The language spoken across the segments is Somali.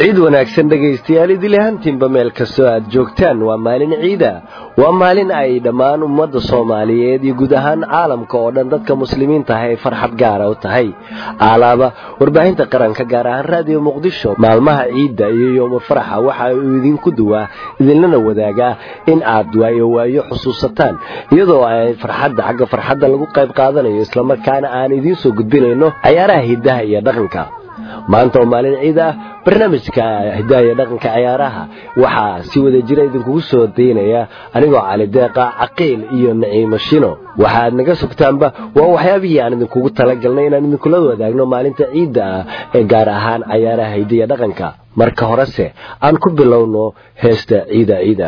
ciid wanaagsan dhegaystayaal idil ahaantiinba meel kastoo aad joogtaan waa maalin ciida waa maalin ay dhammaan ummadda soomaaliyeed iyo guud ahaan caalamka oo dhan dadka muslimiinta ah ay farxad gaara u tahay aalaaba warbaahinta qaranka gaar ahaan raadiyo muqdisho maalmaha ciidda iyo yoomul faraxa waxa uu idinku duwaa idinlana wadaagaa in aad waayo waayo xusuusataan iyadoo ay farxadda xagga farxadda lagu qayb qaadanayo islamarkaana aan idiin soo gudbinayno cayaaraha hiddaha iyo dhaqanka maanta oo maalin ciid ah barnaamijka hidaha iyo dhaqanka ciyaaraha waxaa si wada jira idinkugu soo daynaya anigoo cali deeqa caqiil iyo naciimo shino waxaad naga sugtaanba waa waxyaabihii aan idinkugu talagalnay inaan idinkula wadaagno maalinta ciidda ah ee gaar ahaan cayaaraha hidda iyo dhaqanka marka horese aan ku bilowno heesta ciida ciida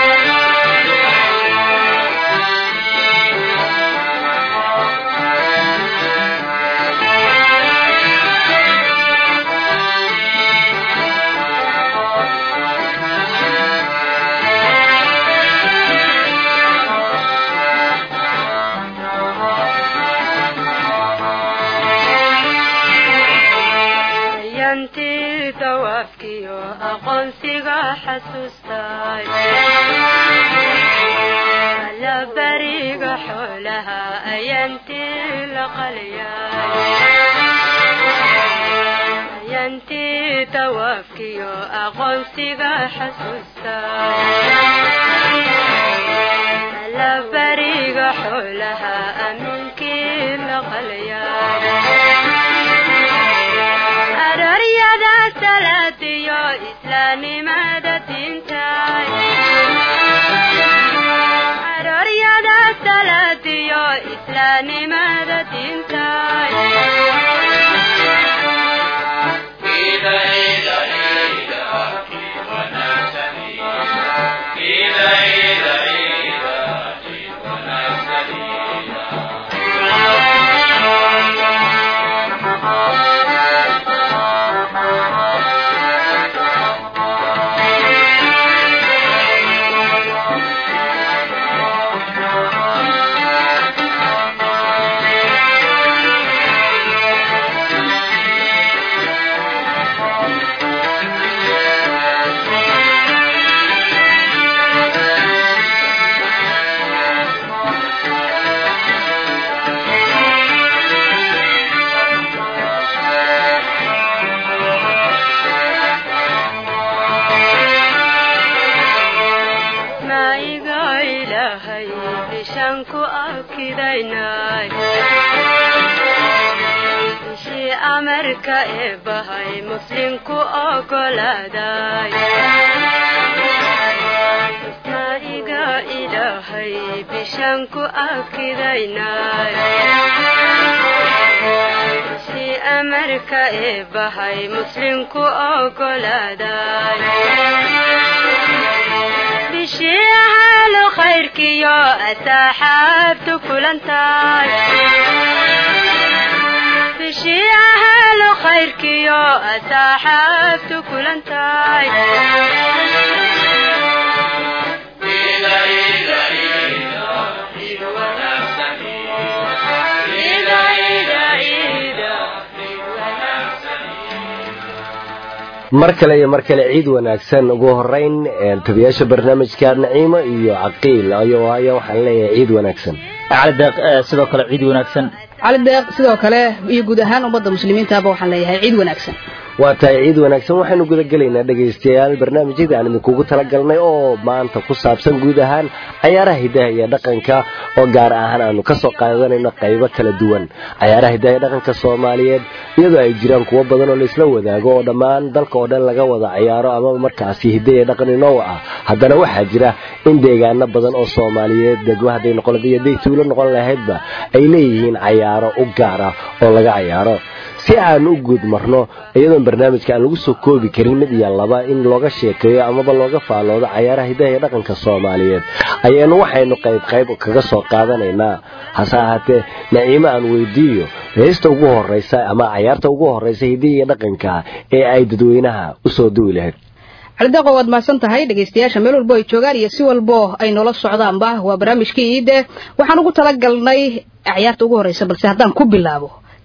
mar kale iyo mar kale ciid wanaagsan ugu horeyn tabiyaasha barnaamijka naciimo iyo caqiil ayo waxaan leeyahay ciid wanaagsan cali deeq sidoo kale ciid wanaagsan cali deeq sidoo kale iyo guud ahaan ummadda muslimiintaaba waxaan leeyahay ciid wanaagsan waa tahay ciid wanaagsan waxaynu gudagelaynaa dhegaystayaal barnaamijyadii aan idinkugu talagalnay oo maanta ku saabsan guud ahaan cayaaraha hiddaha iyo dhaqanka oo gaar ahaan aanu kasoo qaadanayno qaybo kala duwan cayaaraha hiddaha iyo dhaqanka soomaaliyeed iyadoo ay jiraan kuwo badan oo laisla wadaago oo dhammaan dalka oo dhan laga wada cayaaro ama markaasi hidda iyo dhaqan inoo ah haddana waxaa jira in deegaano badan oo soomaaliyeed degmo hadday noqon iyo day tuulo noqon lahaydba ay leeyihiin cayaaro u gaar ah oo laga cayaaro si aan u guud marno iyadoon barnaamijka aan lagu soo koobi karin mid iyo laba in looga sheekeeyo amaba looga faaloodo cayaaraha hiddaha iyo dhaqanka soomaaliyeed ayaanu waxaynu qayb qayb kaga soo qaadanaynaa hase ahaatee naciimo aan weydiiyo heesta ugu horeysa ama cayaarta ugu horeysa hiddaha iyo dhaqanka ee ay dadweynaha usoo duwi lahayd calideeqo waad mahadsan tahay dhegaystayaasha meel walbo ay joogaan iyo si walbo ay noola socdaanba waa barnaamijkii iide waxaan ugu talagalnay ciyaarta ugu horeysa balse haddaan ku bilaabo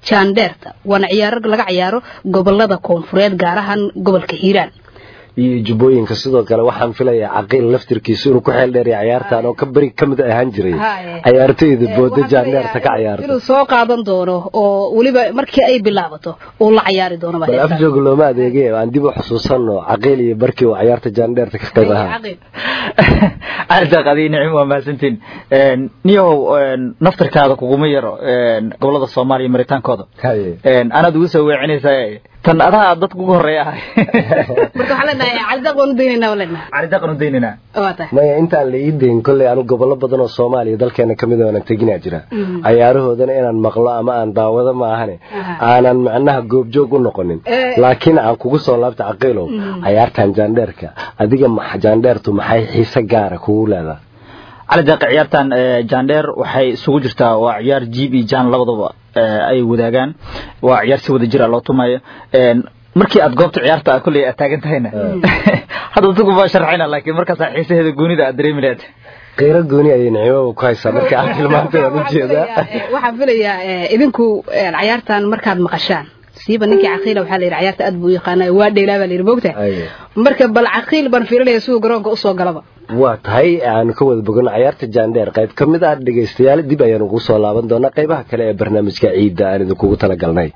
jaandheerta waana ciyaaro laga ciyaaro gobolada koonfureed gaar ahaan gobolka hiiraan iyo jubbooyinka sidoo kale waxaan filayaa caqiil laftirkiisu inuu ku xeel dheeriya ciyaartan oo ka beri ka mid ahaan jiray ciyaartoyda booda jaandheerta ka ciyaarta inuu soo qaadan doono oo weliba markii ay bilaabato uu la ciyaari doono bal afjoog looma adeegay aan dib u xusuusano caqiil iyo barkii uu ciyaarta jaandheerta ka qayb ahaa aadaaq adii nicim waa mahadsantiin niyahow naftarkaada kuguma yaro gobolada soomaaliya maritaankooda anaad ugu soo weecinaysaa tan adaa dadka ugu horeeya ahay marka waxaan leenahay calidaaq waan u daynaynaa waan leenahay calidaaqan u daynaynaa waa tahay maya intaan la ii dayn kolley anu gobollo badan oo soomaaliya dalkeena kamid a aanan teginaa jira cayaarahoodana inaan maqlo ama aan daawado ma ahane aanan macnaha goobjoog u noqonin laakiin aan kugu soo laabta caqiilow cayaartan jaandheerka adiga jaandheertu maxay xiise gaara kugu leedahay calidaaqi ciyaartan jaandheer waxay isugu jirtaa waa ciyaar jiib iyo jaan labadaba ay wadaagaan waa ciyaar si wada jira loo tumayo markii aad goobta ciyaarta kolley aad taagan tahayna hadda dadku baa sharxayna laakiin markaasaa xiisaheeda goonida aad dareemi lahayd qiiro gooni ayay nicimaba ku haysaa marka aad tilmaantay waan ujeedaa waxaan filayaa idinku ciyaartan markaad maqashaan siiba ninkii caqiila waxaa la yidhi ciyaarta aad buu u yaqaanay waa dheelaa baa la yidhi moogta marka bal caqiil baan fiirinaya siduu garoonka usoo galaba waa tahay aanu ka wada bogono cayaarta jaandheer qayb ka mid ah dhegaystayaal dib ayaanu ugu soo laaban doonaa qaybaha kale ee barnaamijka ciidda aan idinkugu talagalnay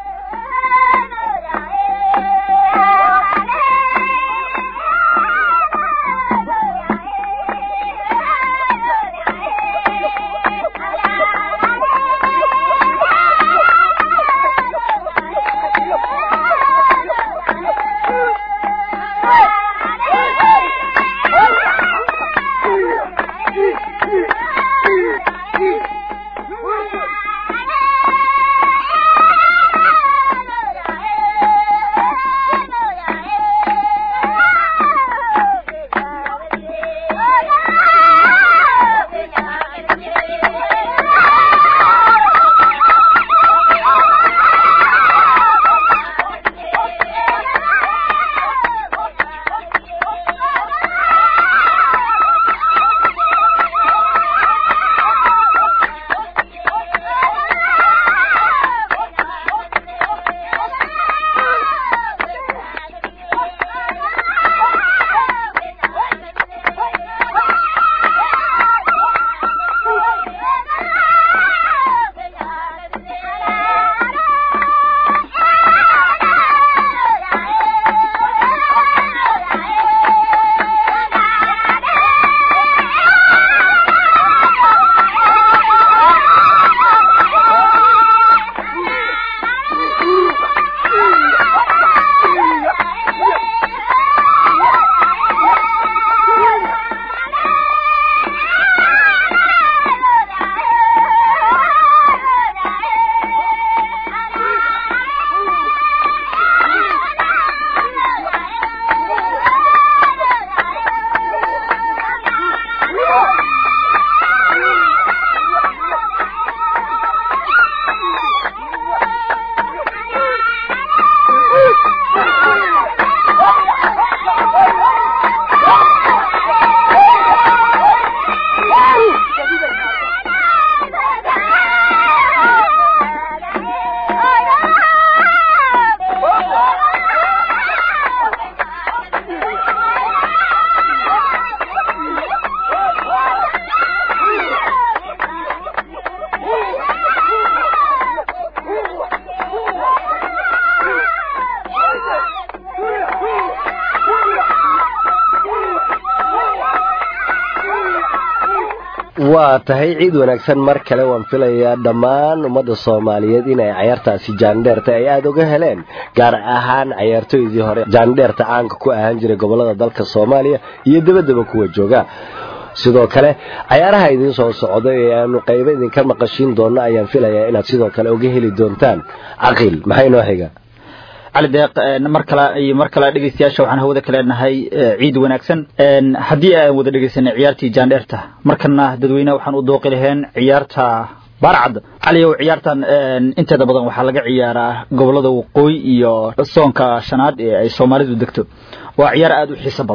waa tahay ciid wanaagsan mar kale waan filayaa dhammaan ummadda soomaaliyeed inay cayaartaasi jaandheerta ay aada uga heleen gaar ahaan cayaartooydii hore jaandheerta caanka ku ahaan jiray gobolada dalka soomaaliya iyo dabadaba kuwa jooga sidoo kale cayaaraha idiin soo socda ee aanu qaybo idinka maqashiin doonno ayaan filayaa inaad sidoo kale uga heli doontaan caqiil maxay noo xiga cali deeq mar kale iyo mar kale dhegeystayaasha waxaan hawada ka leenahay ciid wanaagsan haddii aan wada dhegeysanay ciyaartii jaandheerta markana dadweyneha waxaan u dooqi laheen ciyaarta baarcad caliyow ciyaartan inteeda badan waxaa laga ciyaaraa gobolada waqooyi iyo soonka shanaad ee ay soomaalidu degto waa ciyaar aada u xiiso badan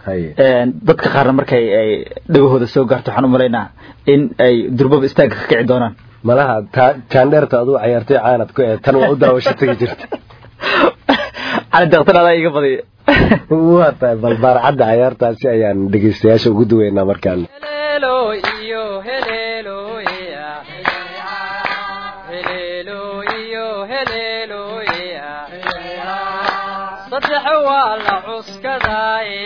dadka qaarna markay ay dhagahooda soo gaarto waxaan u malaynaa in ay durbaba istaagga ka kici doonaan malaha jaandheerta aduu cayaartay caanad ku ee tan waa u daawasho tegi jirta cali deeqtan adaa iga badiya waa tahay bal baarcadda cayaartaasi ayaan dhegeystayaasha ugu duweynaa markaan saddex waa la cuskadaaye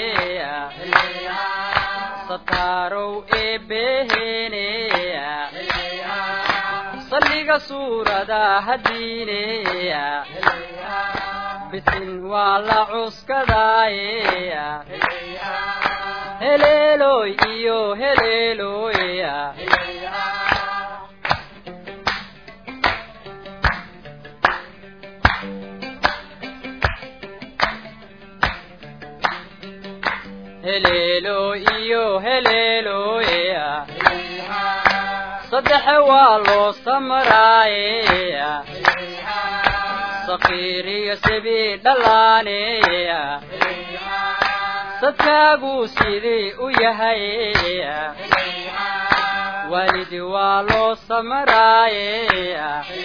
sataarow eebbeheneya salliga suurada hadiineya bisin waa la cuskadaaye heleeloy iyo heleeloya heleelo iyo heleeloya saddex waa loo samraayeya sakiiriyo sibi dhallaaneya sadkaaguu sidii u yahayeya waalidi waa loo samraayeya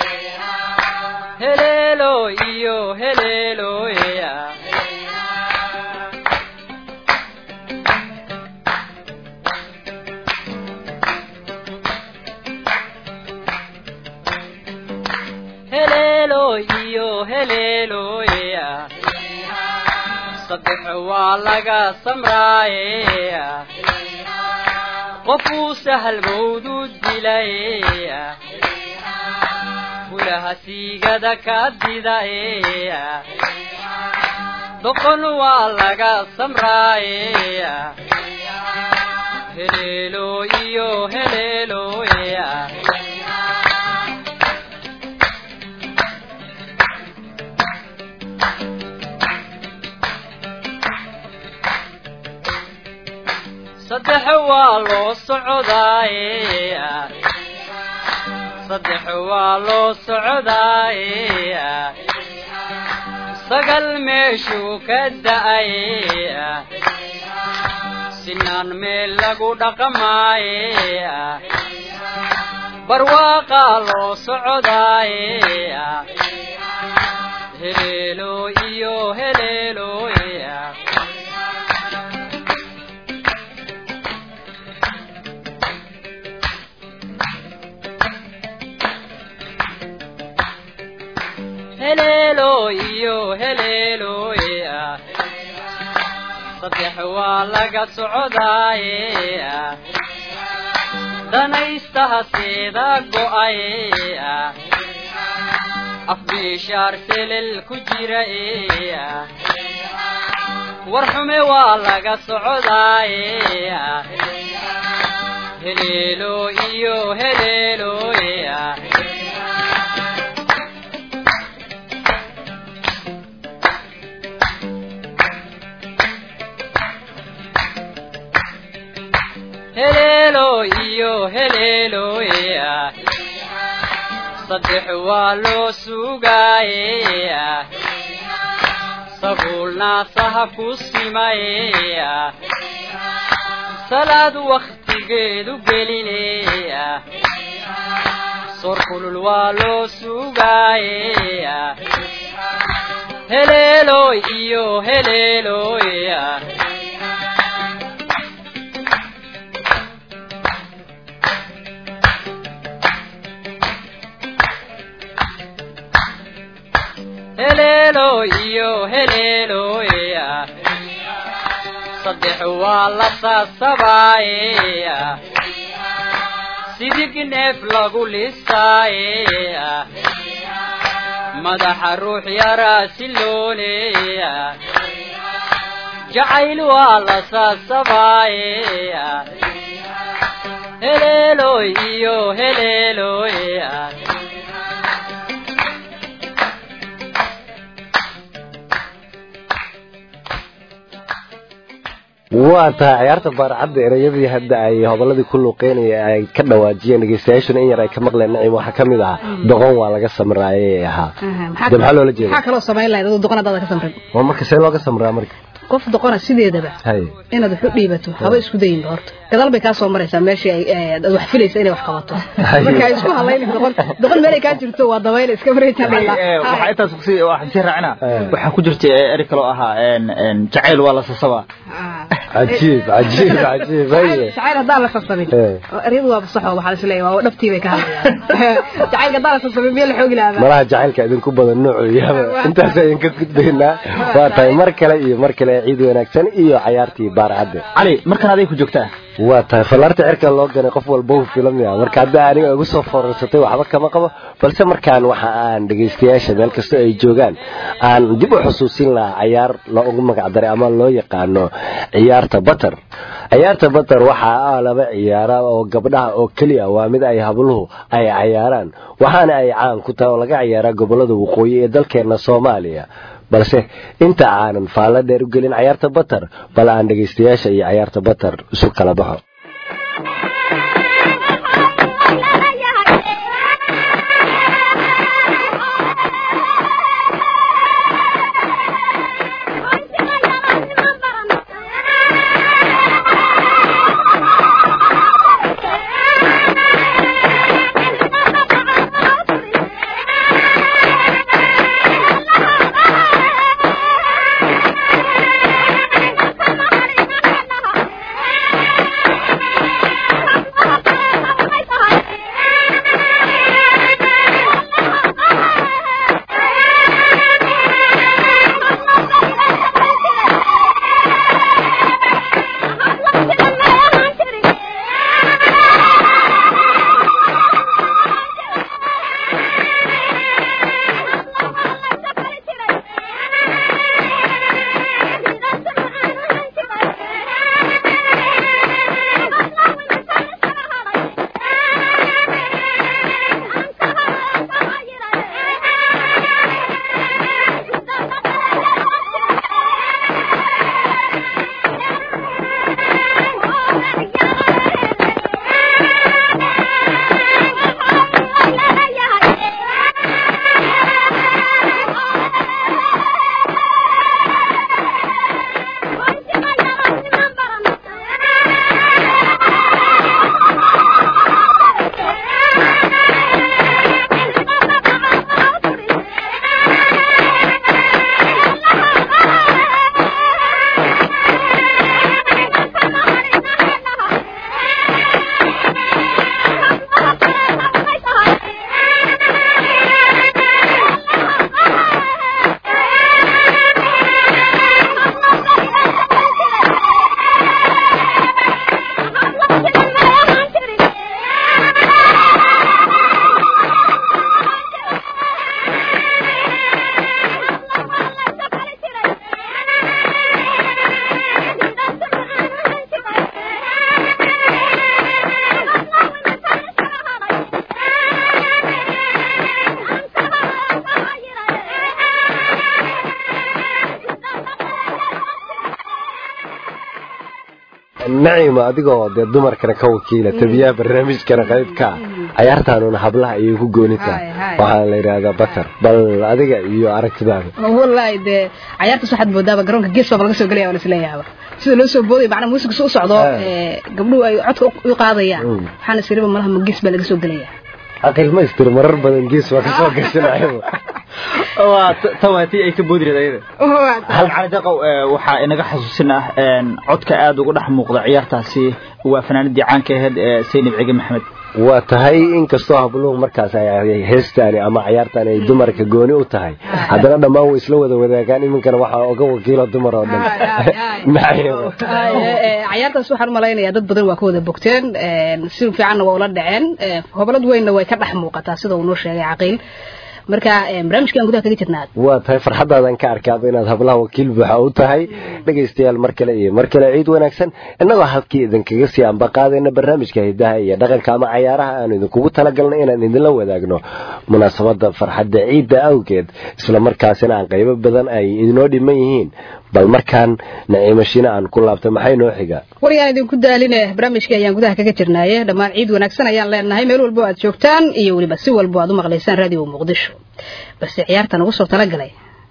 heleelo iyo heleeloya heleelo iyo heleeloya saddex waa laga samraayeya qofuu sahal mawdu dilaya fulaha siigada ka didayeya doqon waa laga samraayeya heleelo iyo heleeloya saddex waa loo socdaayeya saddex waa loo socdaayeya sagal meeshuu ka da'ayeya sinaan meel lagu dhaqamaayeya barwaaqaa loo socdaayeya heleelo iyo heleeloya heleelo iyo heleeloya saddex waa laga socdaayeya danaystaha seeda go'ayeya afbiishaar selel ku jiraeya war xume waa laga socdaayeya heleelo iyo heleeloya heleelo iyo heleeloya saddex waa loo sugaayeya sabuul naasaha ku simayeya salaad wakhtigeedu gelineya sor kulul waa loo sugaayeya heleelo iyo heleeloya heleelo iyo heleeloya saddex waa la saasabaayeya sidig neef lagu lisaayeya madaxa ruux yaraa silooneya jacayl waa la saasabaayeya heleelo iyo heleeloya waa tahay ciyaarta baarcadda ereyadii hadda ay hobolladii ku luuqeynaya ay ka dhawaajiyeen dhegeystayaashuna in yar ay ka maqleen nacim waxaa ka mid ahaa doqon waa laga samraayay ahaa de maxaa loola jeeda maxaa kaloo samayn lahayd aduu doqon haddaada ka samrin waa marka see looga samraa marka qof doqona sideedaba hay inaad wax u dhiibato haba isku dayinba horta gadaal bay kaa soo maraysaa meeshii ay eh, aad wax filaysa inay wax qabato marka ay isku halaynin doqon doqon meelay kaa jirto waa dabayl iska maraysaa waxaa intaas kusii waxaan sii raacina Eh. waxaa ku jirta eri kaloo ahaa een, een, jacayl waa la sasabaa cajiib cajiib cajiib haye jacayl haddaan la sasamin Eh. eryadu waa fasaxo waxaa la isleeyahay waa dhabtii bay ka hadlayaan jacaylka haddaan la sasamin miya la xoogi lahaa malaha jacaylka idinku badan noocu yaaba intaas ayaan ka gudbaynaa waa tahay mar kale iyo mar kale ciid wanaagsan iyo cayaartii baar cadde cali markan aday ku joogtaa waa tahay fallaarta cirka loo ganay qof walba uu filamaya marka hadda aniga igu soo foorarsatay waxba kama qabo balse markaan waxa aan dhegaystayaasha meel kasta ay joogaan aan dib u xusuusin lahaa cayaar loogu magacdaray ama loo yaqaano ciyaarta batar ciyaarta batar waxaa ah laba ciyaara oo gabdhaha oo keliya waa mid ay habluhu ay cayaaraan waxaana ay caan ku tahay oo laga ciyaaraa gobolada waqooyi ee dalkeena soomaaliya balse inta aanan faallo dheer u gelin cayaarta batar bal aan dhegaystayaasha iyo cayaarta batar isu kala baxo nacima adigoo dee dumarkana ka wakiila tabiyaha barnaamijkana qaybka cayaartaanuna hablaha ayay ku gooni tahay Hay, hay. waxaana la yidhaahdaa batar bal adiga iyo aragtidaada wallaahi dee cayaartaas waxaad moodaaba garoonka gees baaba laga soo gelaya waan isleeyahaaba sida loo soo boodaya macnaa muusiga su u socdo Ah. ee, gabdhuhu ay codka u- u qaadayaan Mm. waxaana isiriba malaha ma gees baa laga soo gelaya aqil maystir marar badan gees waa kasoo gashanayaba waa tan waa tii ay ka boodi reed ayada hal cali daqow ee, waxaa inaga xasuusin ah een, codka aad uga dhex muuqda ciyaartaasi waa fanaanadii caanka ahayd ee saynab cige maxamed waa tahay inkastoo habluhu markaas ay heestaani ama cayaartaani ay dumarka gooni u tahay haddana dhammaan way isla wada wadaagaan iminkana waxaa oga wakiila dumar oo dhan Ay, ay, ay. Nacima. Ay, ee, ee, cayaartaas waxaan malaynayaa dad badan waa ka wada bogteen een, si fiicanna waa ula dhaceen ee, hobalad weynna way ka dhex muuqataa sida uu noo sheegay caqiil marka ee, barnaamijkan gudaha kaga jirnaa waa tahay farxadaadan ka arkaaba inaad hablaha wakiil buuxa u tahay dhegaystayaal mar kale iyo mar kale ciid wanaagsan innagoo halkii idinkaga sii ambaqaadayna barnaamijka hidaha iyo dhaqanka ama cayaaraha aanu idinkugu talagalnay inaan idinla wadaagno munaasabada farxadda ciidda awgeed isla markaasina aan qaybo badan ay inoo dhiman yihiin bal markaan naciimashina aan ku laabtay maxay noo xiga wariyaan idinku daaline barnaamijkii ayaan gudaha kaga jirnaaye dhammaan ciid wanaagsan ayaan leenahay meel walbo aad joogtaan iyo weliba si walbo aad u maqlaysaan raadiyo muqdisho balse ciyaartan ugu soo talagalay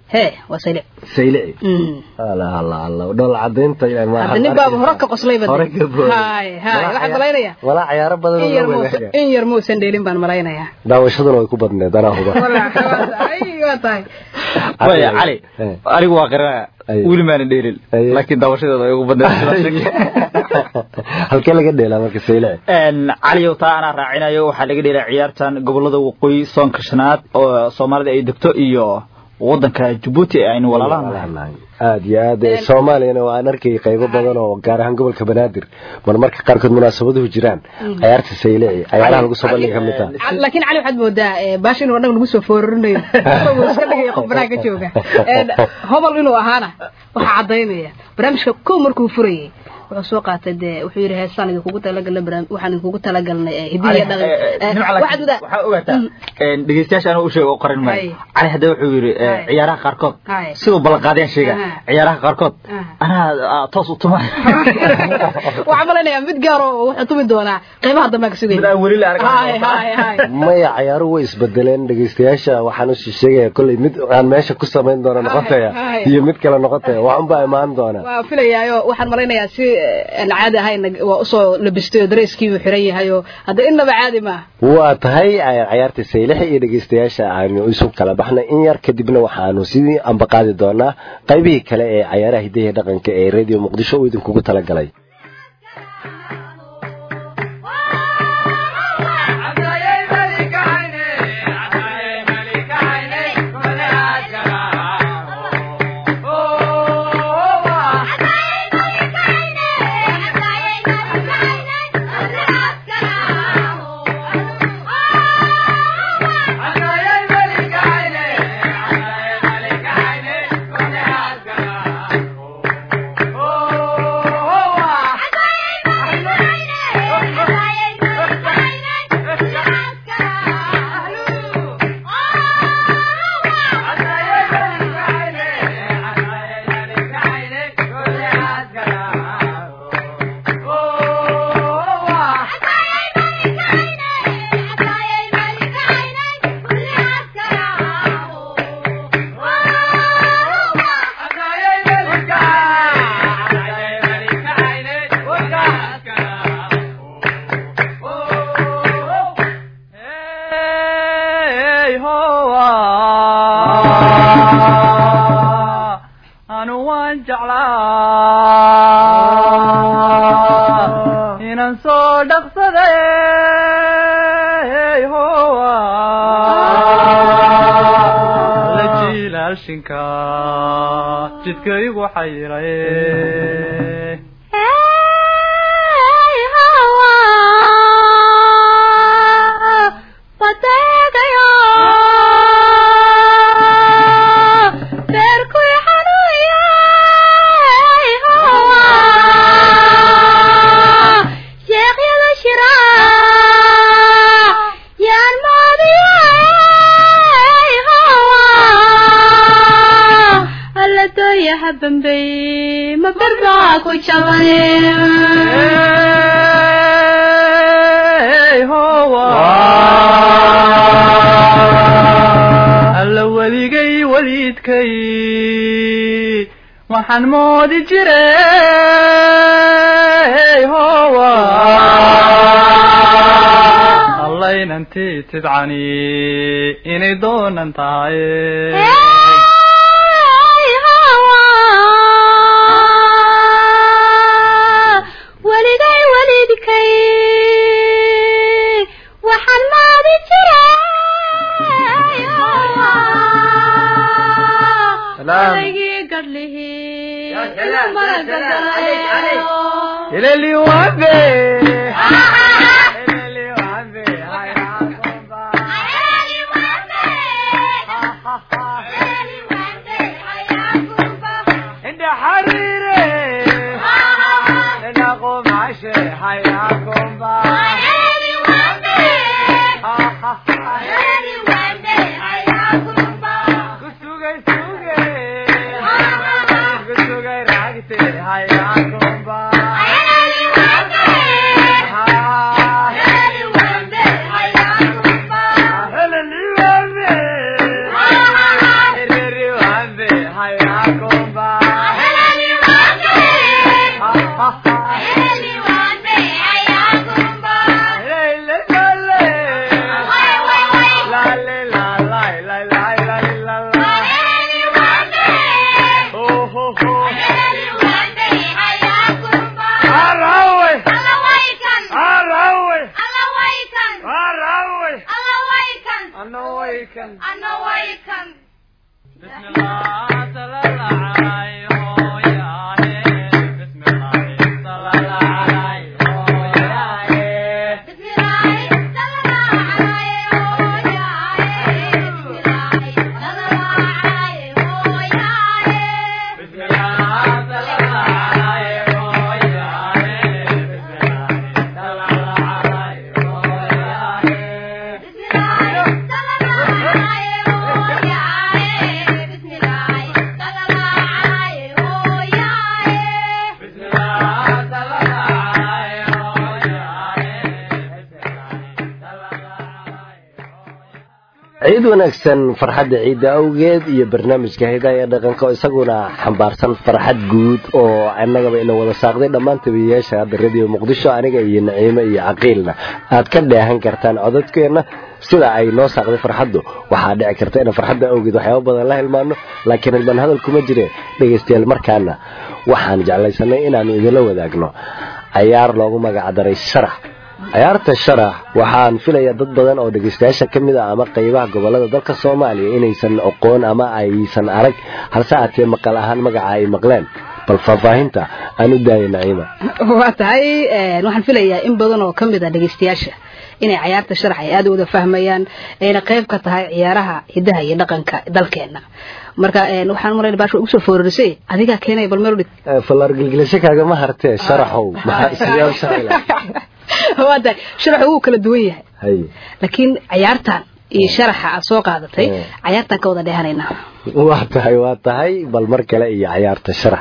hee waa saylic saylici Mm. alla alla alla dhol cadaynta ilaa ma hadda nin baaba hore ka qoslayba hore ka booday. hay hay Walaa waxaan ciyaar- malaynayaa walaa ciyaaro badan oo in yar loo muusan wadaagaya. in yar muusan dheelin baan malaynayaa daawashaduna way ku badneed anaa huba ay waa tahay waya cali Eh. anigu waa qaranaya Aye. weli maana dheelin Aye. laakiin daawashadeeda ay ugu badneed halkee laga dheelaa marka saylici caliyow taa anaa raacinayo waxaa laga dheelaa ciyaartan gobolada waqooyi soonka shanaad oo soomaalida ay degto iyo wadanka jabuuti ee aynu walaalaha nahay aad iyo aad ee soomaaliyana waan arkay qaybo badan oo gaar ahaan gobolka banaadir mar marka qaarkood munaasabaduhu jiraan ciyaarta saylici ciyaaraha lagu soo bandhiga ka mid ah Cal- laakiin cali waxaad moodaa eh, baash inuu annaga nagu soo foorarinayo isagoo iska dhigaya qof banaanka ka jooga Eh, hobol inuu ahaana waxaa caddaynaya barnaamijka kow markuu furayay wuxuu soo qaatay dee wuxuu yidhi heestaan idinkugu talagalnay barnaam- waxaan idinkugu talagalnay eh, hidiya Cali, dhaqan eh, Eh, nimca waxaad laakiin wadaa waxaa ogaataa dhegeystayaasha anuu u sheego oo qoran maayo Hay. cali hadda wuxuu yidhi eh, Hay. ciyaaraha qaarkood Hay. siduu ballanqaadeen sheega Aha. ciyaaraha qaarkood Aha. anaa ah, toos u tuma waxaan malaynayaa mid gaar oo wuxuu tumi doonaa qeybaha dambe ka sugaya Mid aan weli la arkin. hay hay hay maya ciyaaruhu way isbedeleen dhegeystayaasca waxaan u sheegaya kolley mid aan meesha ku samayn doona noqotaya Hay. iyo mid kale noqotaya waxunbaa imaan doona waa filayaayo waxaan malaynayaa si eh, aan caadi ahayn waa usoo labistay oo dareyskii uu xiran yahay oo hadda innaba caadi maaha waa tahay ciyaarta saylixi iyo dhegeystayaasha aanu isu kala baxnay in yar kadibna waxaanu sidii ambaqaadi doonaa qaybihii kale ee cayaaraha hidaha iyo dhaqanka ee radio muqdisho uu idinkugu talagalay anu waan jeclaa inaan soo dhaqsaday howa la jiilaalshinka jidka igu xayiray Bambay, ma berbaa ku jabay. alla weligay weliidkay waxaan moodi jiray howa allaynantii tidcani inay doonan tahay weligay welidkay waxaan maadi jiray odaygii gadhlihii ileli wabe ileli wabe hayakomba inda xariire inda qumashe hayakomba kusugay sugay kusugay raagte hayakomba heleli wabe ileli wabe hayakomba ciid wanaagsan farxadda ciidda awgeed iyo barnaamijka hidaha ee dhaqanka oo isaguna xambaarsan farxad guud oo annagaba ina wada saaqday dhammaan tabiyayaasha hadda radio muqdisho aniga iyo naciime iyo caqiilna aad ka dheehan kartaan codadkeenna sida ay noo saaqday farxaddu waxaa dhici karta inaan farxadda awgeed waxyaaba badan la hilmaano laakiin hilbaan hadal kuma jireen dhegaystayaal markaana waxaan jeclaysanay inaannu idinla wadaagno cayaar loogu magacdaray sharax cayaarta sharax waxaan filayaa dad badan oo dhegaystayaasha ka mid ah ama qaybaha gobolada dalka soomaaliya inaysan aqoon ama aysan arag halse aatee maqal ahaan magaca ay maqleen bal faahfaahinta aan u daaya naciima waa tahay waxaan filayaa in badan oo ka mid a dhegaystayaasha inay cayaarta sharax ay aada u wada fahmayaan ayna qayb ka tahay ciyaaraha hidaha iyo dhaqanka dalkeena marka waxaan malayna baasha ugu soo foorarisay adigaa keenaya bal meel u dhig fallaar gilgilasho kaagama hartee sharaxow maxaa sidee u sharaxi lahaa waa tahay sharaxu wuu kala duwan yahay hay laakiin cayaartan iyo sharaxa aad soo qaadatay cayaartan ka wada dheehanaynaa waa tahay waa tahay bal mar kale iyo cayaarta sharax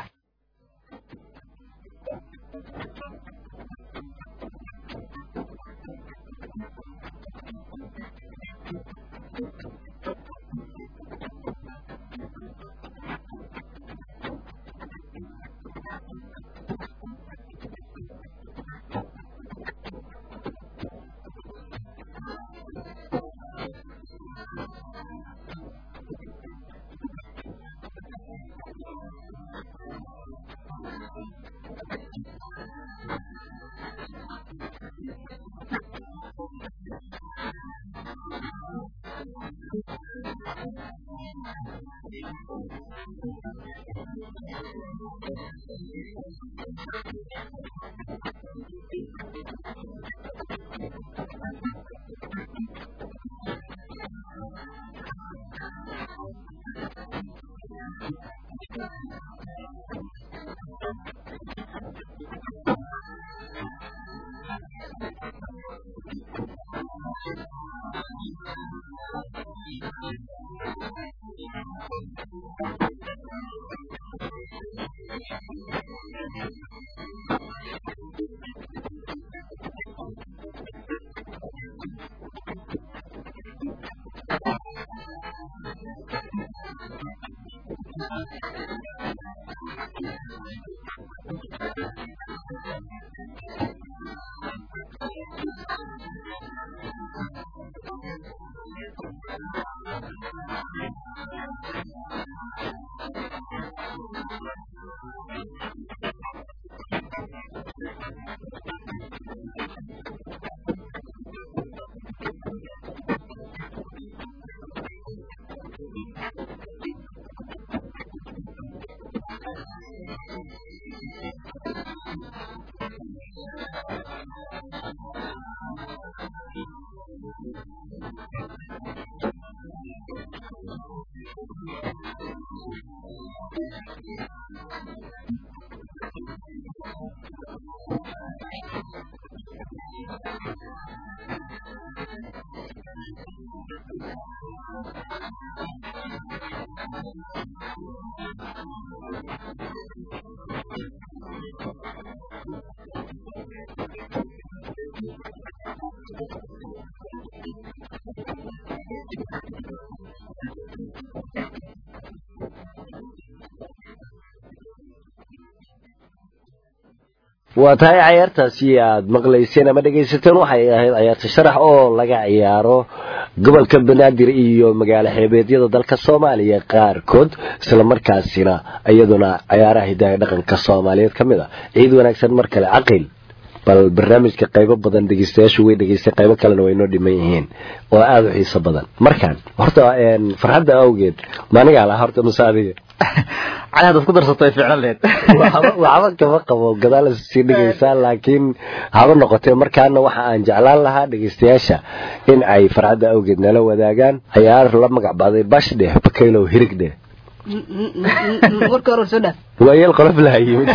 waa tahay cayaartaasi aad maqlayseen ama dhegaysateen waxay ahayd cayaarta sharax oo laga ciyaaro gobolka banaadir iyo magaalo xeebeedyada dalka soomaaliya qaarkood isla markaasina iyaduna cayaaraha hidaha dhaqanka soomaaliyeed ka mid a ciid wanaagsan mar kale caqil bal barnaamijka qaybo badan dhegeystayaashu way dhegeystay qaybo kalena way noo dhiman yihiin oo aada u xiiso badan markaan horta farxadda awgeed maanigaa laha horta mase adiga cali haddaad ku darsato ay ficlan lehed waxba kama qabo gadaal sii dhegaysaa laakiin haba noqotee markaana waxa aan jeclaan lahaa dhegaystayaasha in ay farxadda awgeed nala wadaagaan cayaar la magac baaday bashdheh bakaylow hirigdheh warka hore soo dhaaf waayeel qolof laha yimid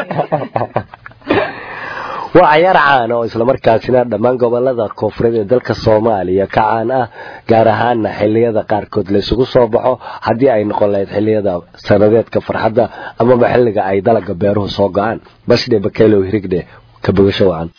waa cayaar caan oo islamarkaasina dhammaan gobolada koonfureed ee dalka soomaaliya ka caan ah gaar ahaana xiliyada qaarkood laysugu soo baxo haddii ay noqon lahayd xiliyada sanadeedka farxadda amaba xilliga ay dalaga beeruhu soo go-aan bashdhe bakaylow hirigdhe ka bogasho wacan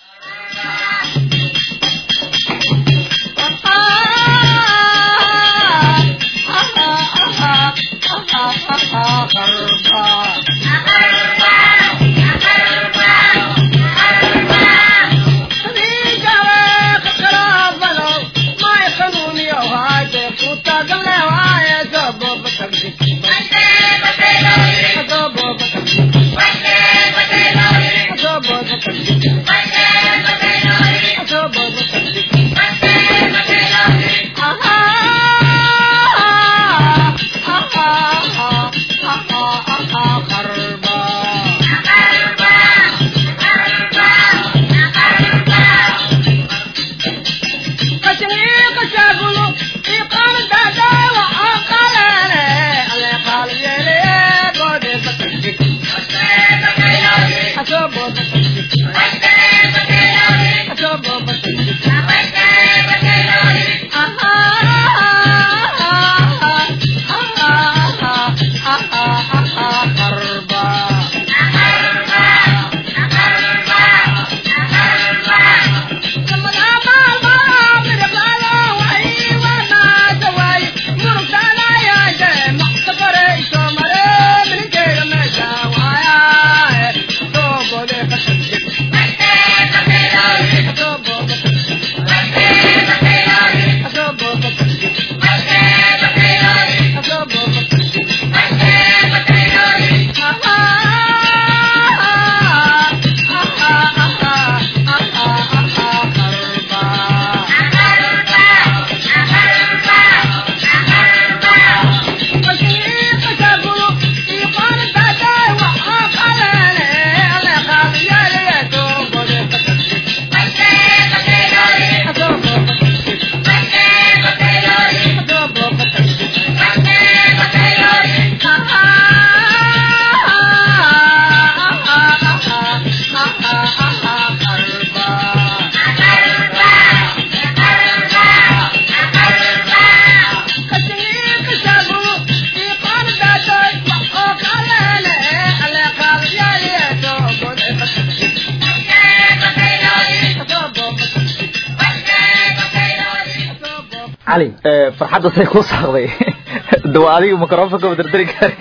cali farxadda say ku saaqday dawa adiga microfonka dardari kara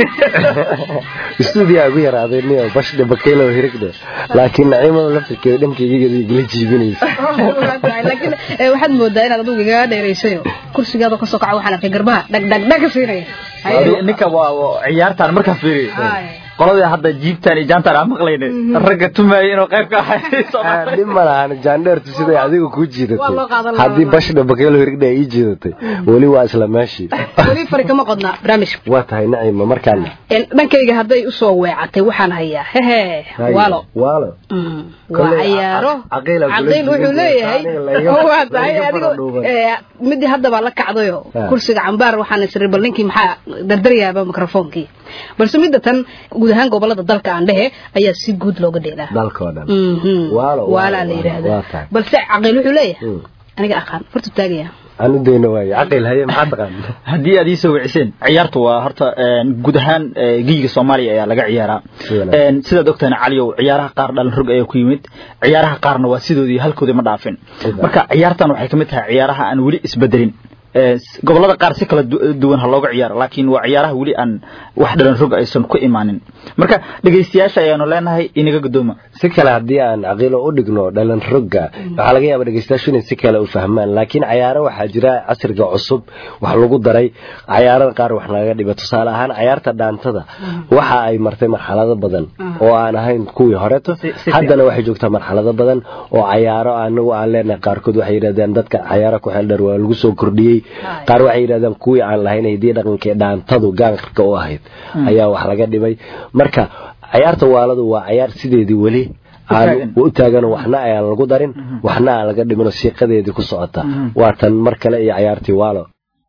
stuudiyaa ugu yaraaday niyo bashdhe bakaylow hirigdhe laakiin naciimada laftirkeeda dhankayga igala jiibinaysa laakiin eh, waxaad moodaa inaad adigu igaga dheeraysayo kursigaada kasoo kaca waxaan arkay garbaha dhag dhag dhag ka siinaya Haye. ninka waa waa ciyaartaan markaa fiiriyo Haye. qoladii hadda jiibtaan iyo jaantaan aan maqlayne ragga tumaaya inuu qayb ka ahay dhib ma lahan jaandheertu siday adiga kuu Waa loo jiidatay qaadan lahaa. haddii bashdhe bakaylow hirigdhe ay ii jiidatay weli waa isla meeshii weli fari kama qodna barnaamijka waa tahay naciima markaana En, dhankayga hadday usoo weecatay waxaan hayaa hehe waalo waalo Mm, waa Kolley, cayaaro ca- caqiil aan kula caqiil wuxuu jirin, leeyahay aniga laga- waa tahay laga adigo fadhuuban. eh, midii hadda baa la kacdayo Ha. kursiga cambaar waxaan isiri bal ninkii maxaa dardaryaaba mikrofoonkii balse midda tan guud ahaan gobolada dalka aan dhehe ayaa si guud looga dheelaa dalkoo dhan Mhm. Waalo, waalaa waalo, la waalo, yidhaahdaa waa tahay. balse caqiil wuxuu leeyahay Mm. aniga aqaan horta taagaya aan u dayno waaye caqiil haye maxaa taqaan haddii aad iisoo wiciseen ciyaartu waa horta een, guud ahaan ee, giiga soomaaliya ayaa laga ciyaaraa Si wanaagsan. Een, sidaad ogtahay caliyow ciyaaraha qaar dhalan rog ayaa ku yimid ciyaaraha qaarna waa sidoodii halkoodii ma dhaafin Sida. marka ciyaartan waxay kamid tahay ciyaaraha aan weli isbedelin ee, s- gobolada qaar si kala du- duwan ha looga ciyaaro laakiin waa ciyaaraha weli aan wax dhalan rog aysan ku imaanin marka dhegaystayaasha ayaanu leenahay inaga guddooma si kale haddii aan caqiilo u dhigno dhalan rogga waxaa laga yaaba dhegeystayaashu inay si kale u fahmaan laakiin cayaaro waxaa jira casriga cusub wax lagu daray cayaarada qaar wax laga dhiba tusaale ahaan cayaarta dhaantada waxa ay martay marxalado badan oo aan ahayn kuwii horeto Si- si haddana waxay joogtaa marxalado badan oo cayaaro anagu aan leenahay qaarkood waxay yidhahdeen dadka cayaaro ku xeeldheer waa lagu soo kordhiyey qaar waxay yidhahdeen kuwii aan lahayn hidiya dhaqankii dhaantadu gaankarka u ahayd ayaa wax laga dhibay marka cayaarta waaladu waa cayaar sideedii weli aan taagan. u taagan waxna aan lagu darin waxna aan laga dhimin oo siiqadeedii ku socota waa tan mar kale iyo cayaartii waalo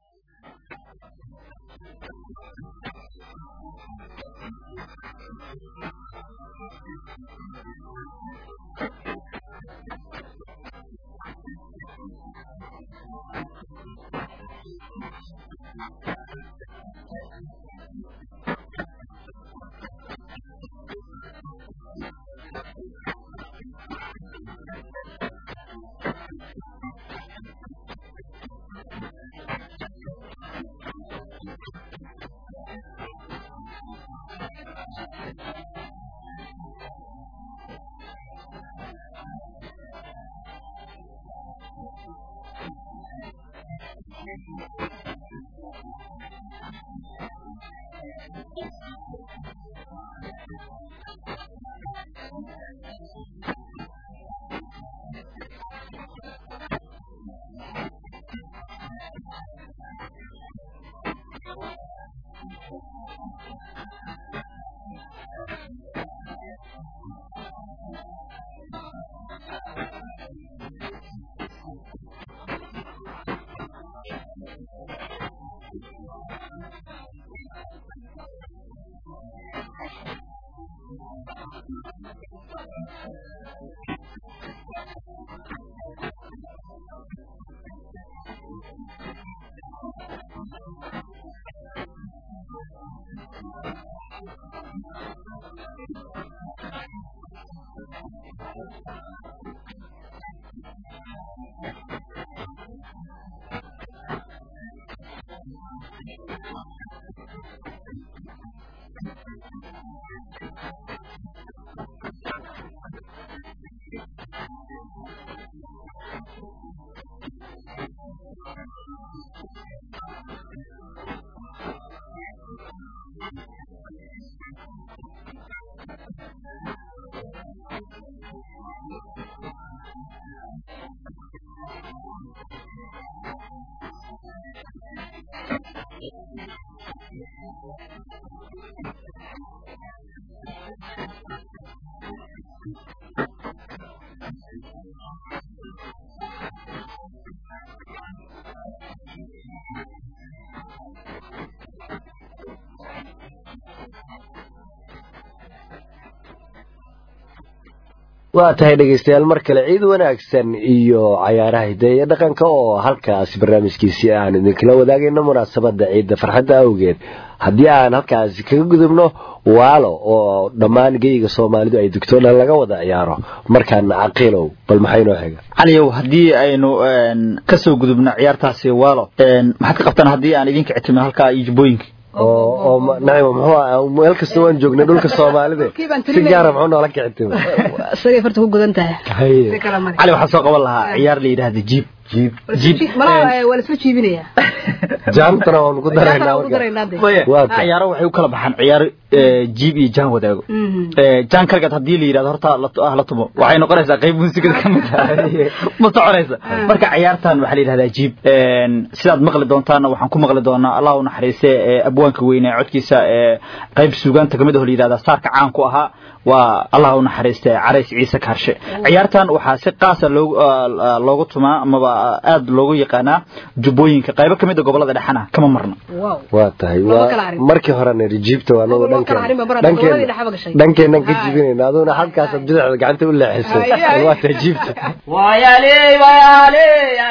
waa tahay dhegaystayaal mar kale ciid wanaagsan iyo cayaaraha hideeye dhaqanka oo halkaasi barnaamijkiisii aan idinkala wadaagayno munaasabada ciidda farxadda awgeed haddii aan halkaasi kaga gudubno waalo oo dhammaan geyga soomaalidu ay dugto dhan laga wada ciyaaro markaan caqiilow bal maxay noo xiga caliyow haddii aynu kasoo gudubno ciyaartaasi waalo maxaad ka qabtaan haddii aan idinka ictimin halkaa iyo jubbooyinka oo oo ma- nacima muxuu ahaa meel kasta waan joognay dhulka soomaalida Dhulkii baan si tirinayay. gaara muxuu noola kicitay isagay farta ku gudan tahay si haye kala mari cali waxaa soo qaban lahaa ciyaar la yidhaahda jiib jiib jiib malaha waa la isla jiibinayaa jaantana waan ku daraynaa Jaantana waan ku marka. daraynaa dee. Maya, Waa tahay. ciyaaro waxay u kala baxaan ciyaar eh, jiib iyo jaan wadaago Mhm. Eh, jaan kalgaad haddii la yidhahdo horta la ah la tumo waxay noqonaysaa qayb muusikada ka mid ah ma soconaysa marka ciyaartan waxaa la yidhahdaa jiib En, sidaad maqli doontaana waxaan ku maqli doonaa allah u naxariiste eh, abwaanka weyne codkiisa eh, qayb suugaanta kamid ah oo la yidhahda saarka caan ku ahaa waa allah u naxariiste carays ciise kaarshe ciyaartan waxaa si qaasa loogu ah, loogu tumaa amaba aad loogu yaqaanaa jubbooyinka qaybo kamid a gobolada dhexana kama marna wow waa tahay Lama waa kala harin. markii horena jiibta waa anagu Lama kala harin ba barada, dhankeen labadii dhexba gashay. dhankeennan ka Haye. jibinayna aduguna halkaasaad bidixda gacanta u leexisay Haye, haye. waa tahay jiibta wayale wayale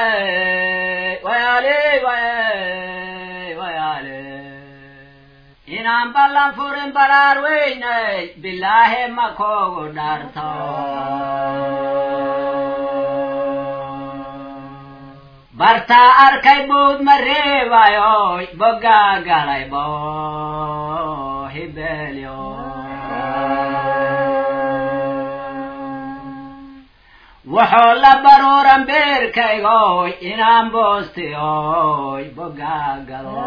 wayale wayale inaan ballan furin baraar weynay bilaahe ma koogu dharto bartaa arkay buud ma reebayoy boggaa galay bo hibelyo wuxuu la baruuran beerkaygoy inaan boostiyoy boggaa galo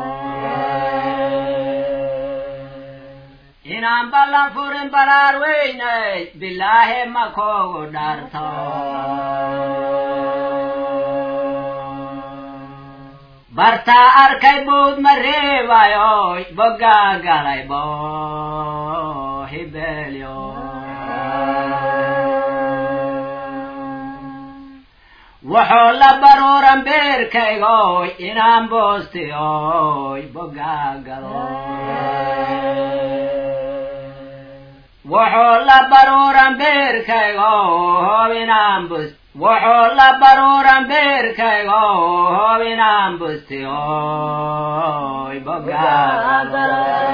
inaan ballan furin baraar weynay bilaahi ma koogu dharto bartaa arkay buud ma reebayoy boggaa galay bo hibelyo wuxuu la baruuran beerkaygoy inaan boostiyoy boggaa galo wuxuu la baruuran beerkaygo hoob inaan bus wuxuu la baruuran beerkaygo hoob inaan bustiyoy boggaa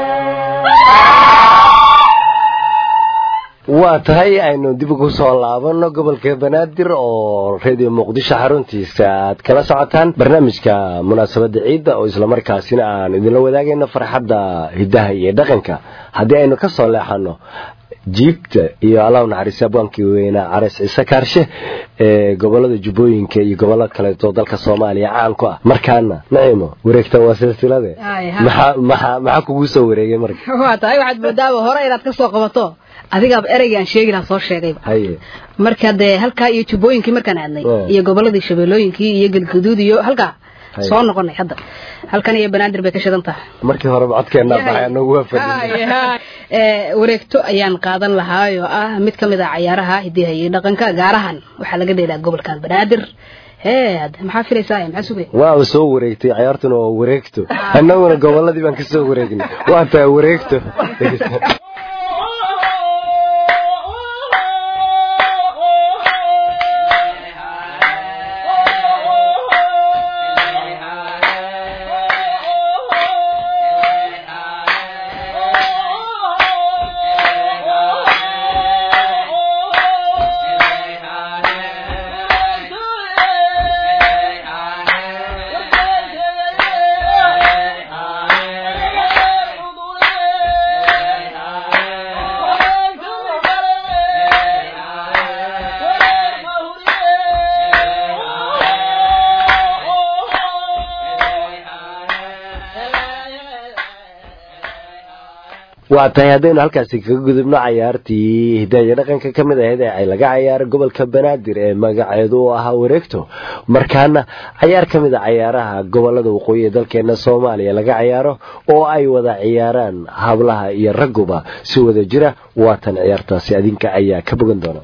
waa tahay aynu dib ugu soo laabano gobolka banaadir oo radio muqdisho xaruntiisa aad kala socotaan barnaamijka munaasabadda ciidda oo islamarkaasina aan idinla wadaagayno farxadda hiddaha iyo dhaqanka haddii aynu ka soo leexano jiibta iyo allahu naxariis abwaankii weynaa careys ciise kaarshe ee gobolada jubbooyinka iyo gobollo kaleeto dalka soomaaliya caan ku ah markaana naciimo wareegtan waa silsilade Ay, ha. maxaa maxaa maxaa kugu soo wareegay marka waa tahay waxaad moodaaba hore inaad ka soo qabato adigaaba ereygaan sheegi lahaa soo sheegayba haye marka dee halkaa iyo jubbooyinkii markaan aadnay Mm. iyo goboladii shabeellooyinkii iyo galguduud iyo halkaa Hay. soo noqonay hadda halkan iyo banaadir bay ka shidan tahay markii hore codkeenaa baxay anagu waa fadhinay Ee, wareegto ayaan qaadan lahaa oo ah mid ka mid ah cayaaraha hidaha iyo dhaqanka gaarahan waxaa laga dheelaa gobolkan banaadir hee hadda maxaa filaysaa maxaa sugay waaba soo wareegtay ciyaartuna waa wareegto annaguna goboladii baan ka soo wareegnay waa tahay wareegto waa tahay haddaynu halkaasi kaga gudubno cayaartii hidaha iyo dhaqanka ka mid ahayd ee ay laga cayaaray gobolka banaadir ee magaceedu u ahaa wareegto markaana cayaar ka mid a cayaaraha gobolada waqooyi ee dalkeena soomaaliya laga cayaaro oo ay wada ciyaaraan hablaha iyo ragguba si wada jira waatan ciyaartaasi adinka ayaa ka bogan doona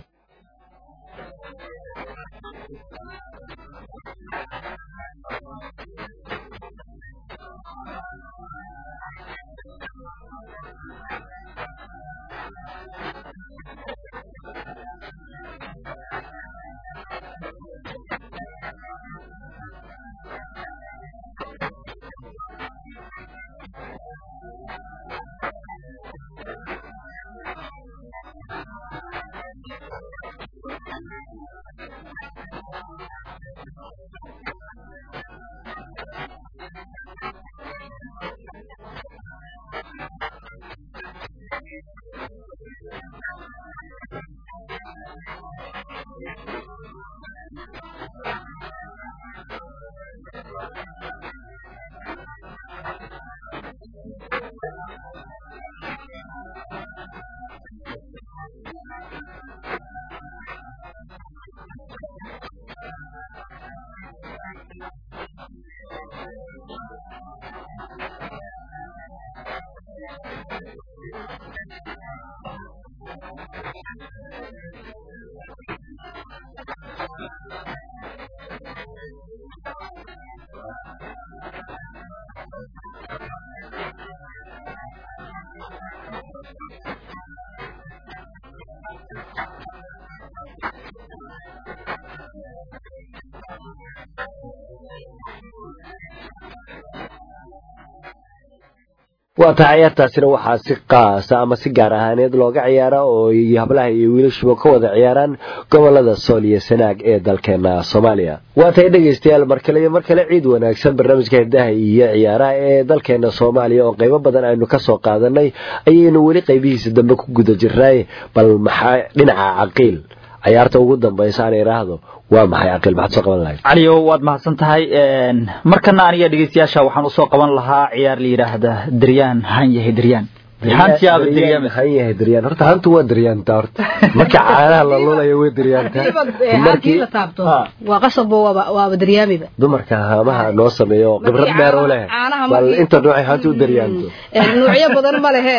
waa tahay ciyaartaasina waxaa si qaasa ama si gaar ahaaneed looga ciyaara oo hablaha iyo wiilashuba ka wada ciyaaraan gobolada sool iyo sanaag ee dalkeena soomaaliya waa tahay dhegeystayaal mar kale iyo mar kale ciid wanaagsan barnaamijka hidaha iyo ciyaaraha ee dalkeena soomaaliya oo qaybo badan aynu kasoo qaadanay ayaynu weli qaybihiisa dambe ku guda jirnay bal maxaa dhinaca caqiil ciyaarta ugu dambaysa aan idhaahdo waa maxay caqiil maxaad soo qaban lahayd caliyo waad mahadsan tahay markana aniga dhegeystayaasha waxaan usoo qaban lahaa ciyaar la yidhaahda daryaan han yahay daryaan hantiyaaba daryaan han yahay daryaan horta hantu waa daryaanta horta marka caanaha la lulayo way daryaantaa markii la taabto waa qasabo waaba waaba daryaamiba dumarka haamaha noo sameeyo khibrad dheer u leh caanaha bal markii- inta noocay hantu u daryaanto nuucyo badan ma lehe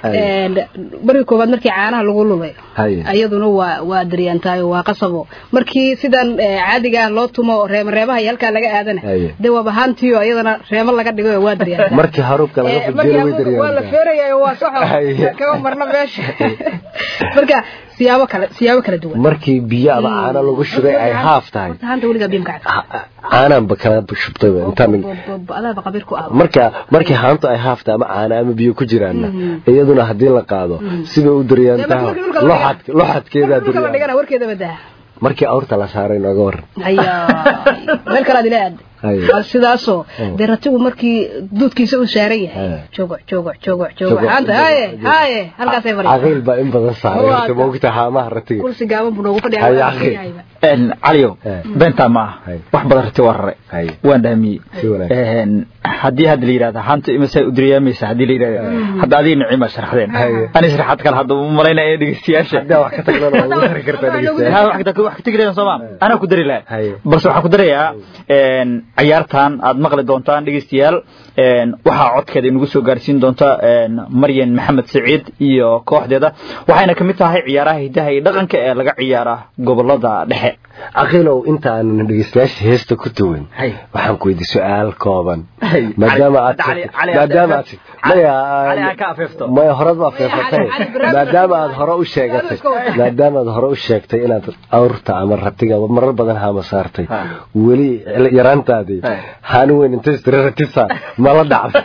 markii koobaad markii caanaha lagu lulayo haye iyaduna waa waa daryaantaayo waa qasabo markii sidan eh, caadiga ah loo tumo reema reemaha iyo halkaa laga aadana Haye. dee waaba haantiyo iyadana reemo laga dhigo waa daryaantaa markii haruubka laga Eh, fujiyo way markii waa la daryaantaa feerayayo waa saxo Haye. kama marna meesha marka siyaabo kale siyaabo kala duwan markii biyo ama caano lagu shubay ay haaf tahay horta haanta weligaa biimka cad caanaanba kala shubtay intaan adaaba qabiir ku ah marka markii haantu ay haafta ama caana ama biyo ku jiraanna iyaduna haddii la qaado sibay u daryaantaha Markii dhulka la loxad loxadkeedaa dhulka la daryaan dhigana warkeeda badaa markii awrta la saaray nooga waran hayaa meel kale aad ila aad Haye. waa sidaasoo dee ratigu markii duudkiisa uu saaran yahay Haye. jogoc jogoc jogoc jogoc Jogoc, haanta jogoc, haye jogoc. haye halkaasay fadhiya caqiil baa in badan saaray Waa horta maogta haamaha ratiga kursi gaaban buu noogu Haye, fadhiya akhi. caliyo Eh. beentaa ma aha Haye. wax badan rati waa rare Haye. waan dhaamiyey Si wanaagsan. haddii hadda la yidhahda hanta imasay u daryaamaysa haddii la yidhahda hadda adiga nicima sharaxdeen Haye. ani sharaxaad kale hadda u malaynaya dhegeystayaasha haddaa wax ka tagnana waa ugu dari kartaa dhegeystayaal Ha, wax ka- wax ka tegi lahayn sooma anaa ku dari lahaa Haye. balse waxaan ku darayaa een, ciyaartan aad maqli doontaan dhegeystayaal een, waxaa codkeeda inagu soo gaarsiin doonta een, maryan maxamed saciid iyo kooxdeeda waxayna ka mid tahay ciyaaraha hidaha iyo dhaqanka ee laga ciyaara gobolada dhexe caqiilow intaanan dhegeystayaasha heesta ku tuwin Haye. waxaan ku weydiy su-aal kooban Haye. maadaama aad Cali- sheegtay- Cali- maadaama aad sheegtay- Cali- maya Cali aan ka afeefto. maya horad baa feefatay Cali- Cali Ibrahim- maadaama aad hore u sheegatay maadaama aad hore u sheegtay inaad awrta ama ratiga marar badan haama saartay Ha. weli yaraantaadii Ha. haani weyn intay istiri ratisa mala dhacday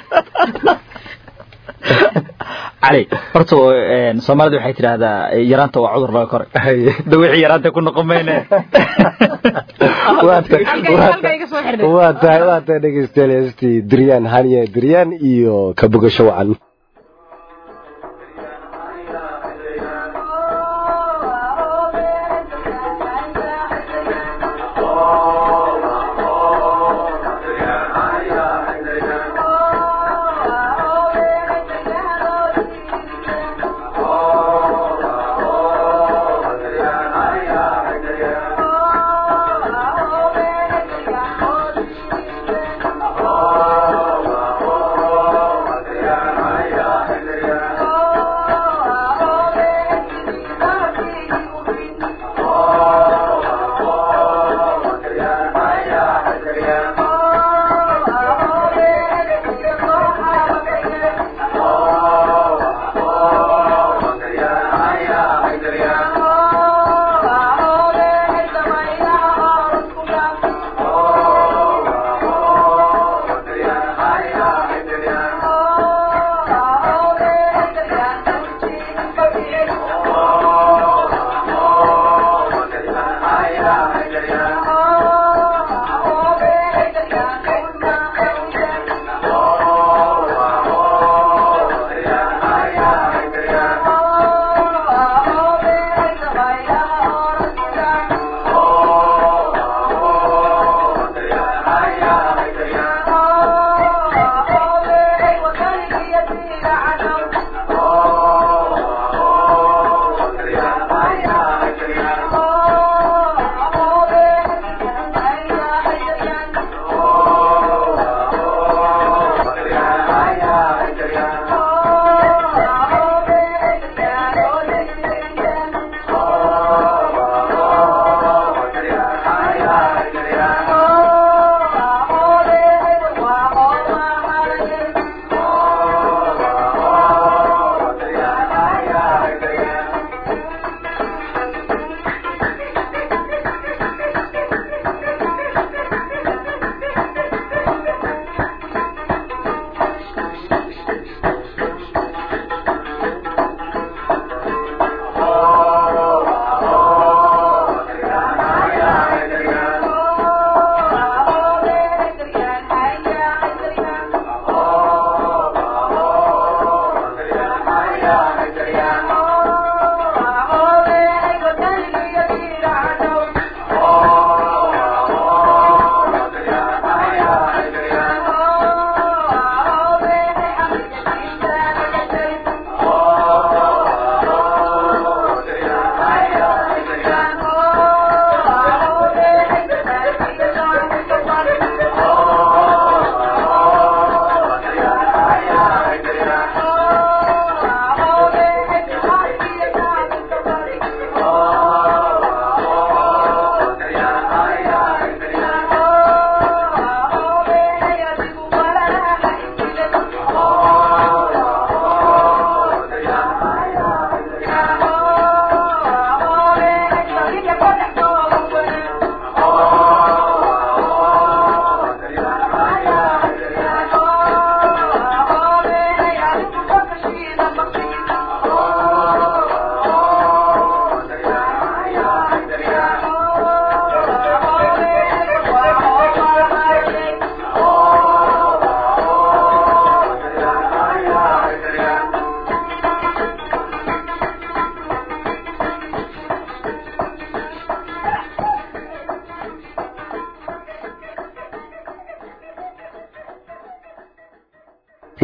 cali horta een, soomaalidu waxay tidhaahdaa yaraanta waa cudur laga koray Haye. da wixii yaraanta ku noqon mayne waa tahay Halkay- waa halkay iga soo xidhay. waa tahay waa tahay dhegeystayaal heestii diryaan haniye diryaan iyo ka bogasho wacan Oh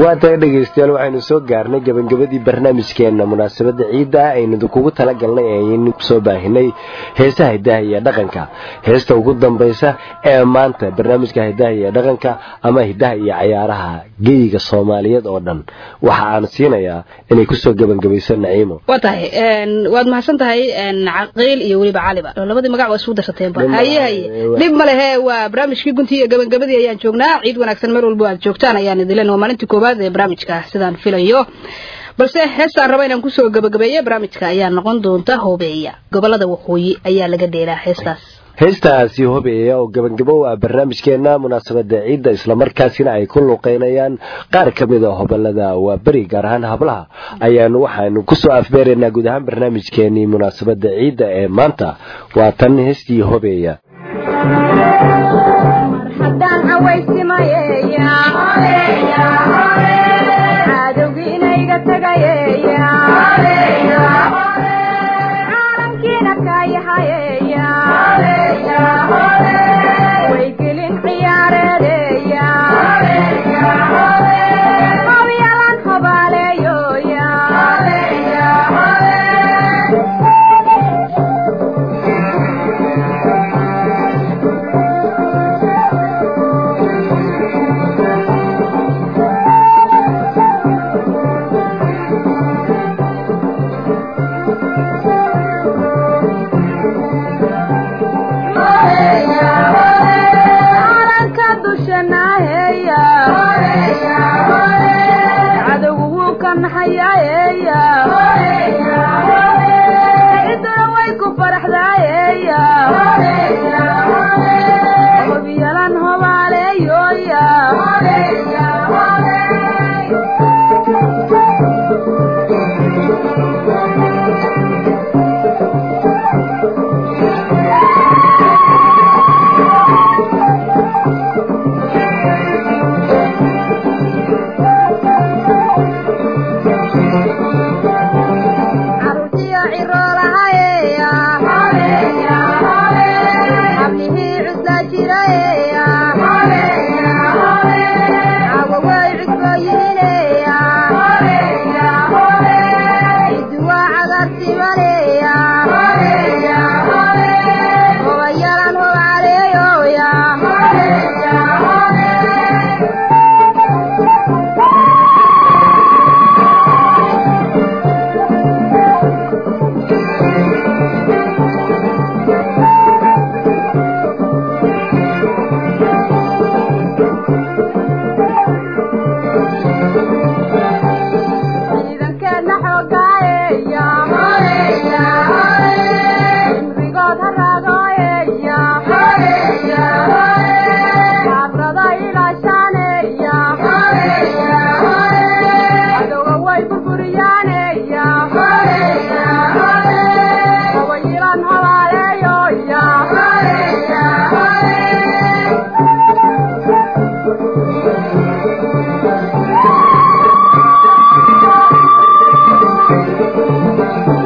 waa tahay dhegaystayaal waxaynu soo gaarnay gabagabadii barnaamijkeena munaasabadda ciidda aynu idinkugu talagalnay ayaynu soo baahinay heesaha hidaha iyo dhaqanka heesta ugu dambaysa ee maanta barnaamijka hidaha iyo dhaqanka ama hidaha iyo cayaaraha geyiga soomaaliyeed oo dhan waxa aan siinayaa inay kusoo gebagabayso naciimo waa tahay waad mahadsan tahay caqiil iyo weliba caliba labadii magac waa isugu darsateenba haye haye dhib ma lehe waa barnaamijkii guntii iyo gabagabadii ayaan joognaa ciid wanaagsan meel walbo aad joogtaan ayaan idilen waa maalintii koowaad ee barnaamijka sidaan filayo balse heestaan raba inaan kusoo gabagabeeyo barnaamijka ayaa noqon doonta hoobeeya gobolada waqooyi ayaa laga dheelaa heestaas heestaasi hobeeya oo gabagabo ah barnaamijkeena munaasabada ciidda islamarkaasina ay ku luuqeynayaan qaar ka mid a hobolada waa beri gaar ahaan hablaha ayaanu waxaanu kusoo afbeeraynaa guud ahaan barnaamijkeenii munaasabada ciidda ee maanta waa tan heestii hobeeya Thank you.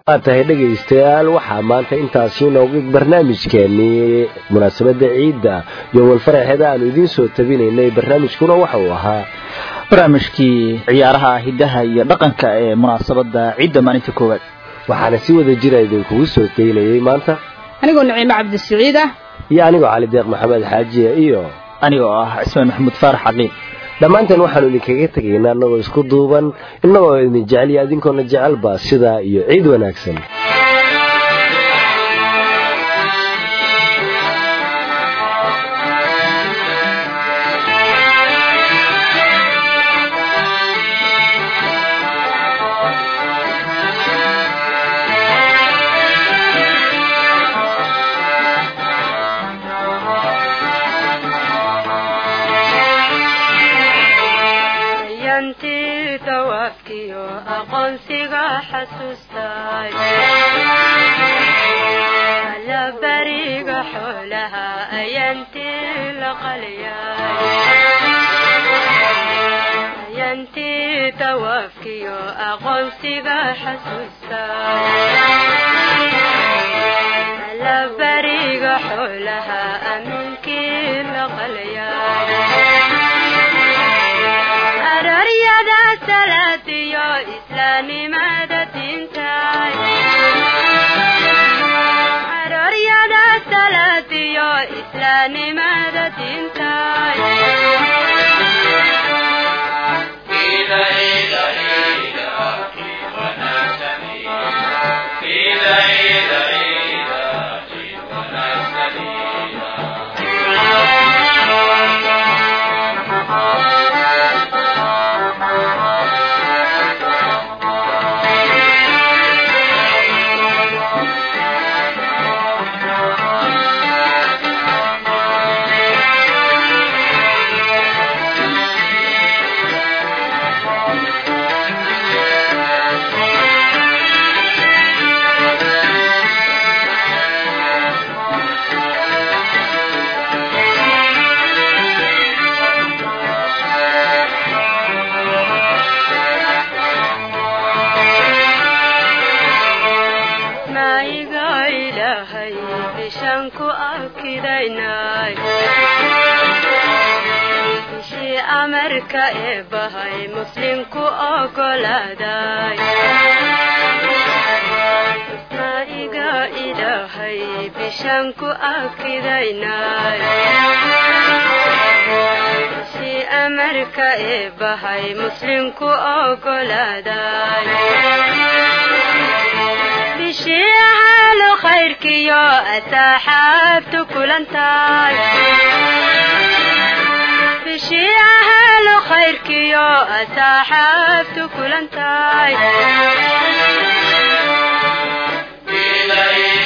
waa tahay dhegaystayaal waxaa maanta intaasi inooga barnaamijkeenii munaasabadda ciidda iyo walfaraxeeda aanu idiin soo tabinaynay barnaamijkuna waxa uu ahaa barnaamijkii ciyaaraha hidaha iyo dhaqanka ee munaasabada ciidda maalinta koowaad waxaana si wada jira idinkugu soo daynayay maanta anigoo naciimo cabdisiciid ah iyo anigoo cali deeq maxamed xaajiya iyo anigoo ah cismaan maxamuud faarax caqliil dhammaanteen waxaanu idinkaga tegaynaa annagoo isku duuban innagoo idin jecel iyo adinkoona jecelba sidaa iyo ciid wanaagsan yantii dawaafkiyo aqoonsiga xasuustay alla bariga xoolaha ayantii la qaliyay dawaafkiyo aqoonsiga xasuustay alla bariga xoolaha aminkii la qaliyay aroryada salaadiyo islaamnimada diintay aroryada salaadiyo islaamnimada diintay naiga ilaahay bishaan ku arkidaynay bishii amarka ee bahay muslimku ogolaaday naiga ilaahay bishaan ku arkidaynay bishii amarka ee bahay muslimku ogolaaday bishii ahaalu khayrkiyo asaaxaabtu kulantaay bishii ahaalu khayrkiyo asaaxaabtu kulantaay إليه